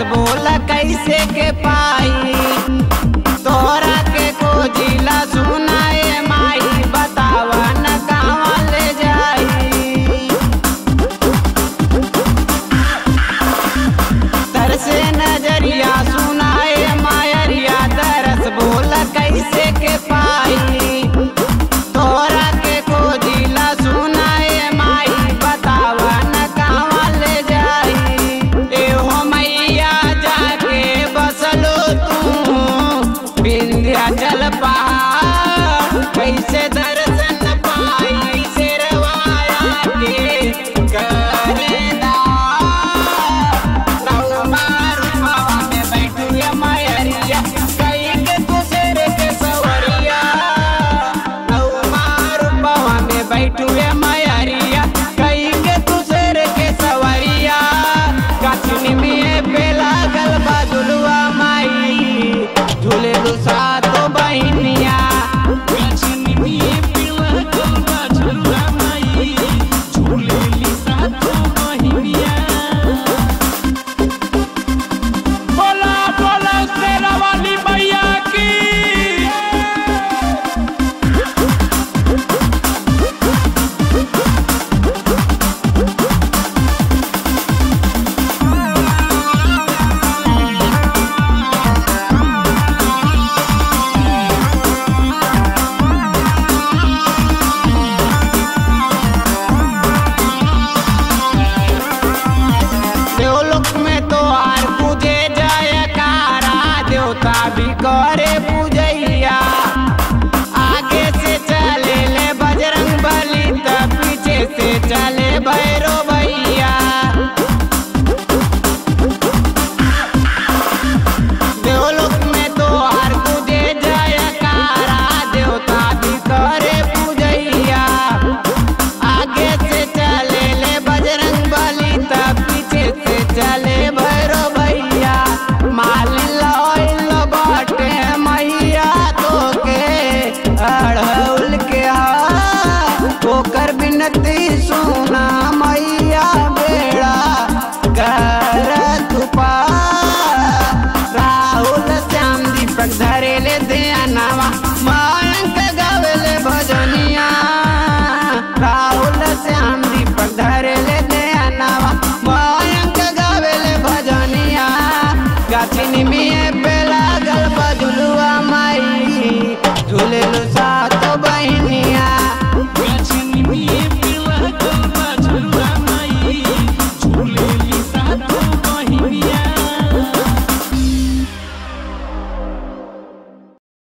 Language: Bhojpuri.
बोल कैसे के पाई तोरा के खोजिला सुनाए माई बतावा न कहवा ले जाई तरसे नजरिया सुनाए मायरिया तरस बोल कैसे के पाई तोरा के खोजिला सुनाए माई बतावा न कहवा ले जाई एहो मैया जाके बसलो तू विंध्याचल पहाड़ कैसे दर्शन पाई शेरवाया के करेदा बैठुए मैरिया कई के दूसर के सवरिया कखनी में पे लागल बदलुआ माई झूले सातो बहिनिया बोला बोला शेरा वाली मैया की देवलोक में तो आर पूजे जयकारा देवता भी करे पूजैया आगे से चले ले बजरंग बली त पीछे से चले भैरो भैया देवलोक में तो आर पूजे जयकारा देवता भी करे पूजैया आगे से चले ले बजरंग बली तब पीछे से चले भैरो भैया माल लॉयल बाटे मैया तो के अड़हुल के हाथ ओकर बिनती सुना मैया बेड़ा कर तुपा राहुल श्याम दीपक धरेले ध्यानवा मायंक गावेले भजनिया राहुल श्याम दीपक धरेले ध्यानवा मायंक गावेले भजनिया गाछिनी में पे लागल बजुलुआ माई झूले सा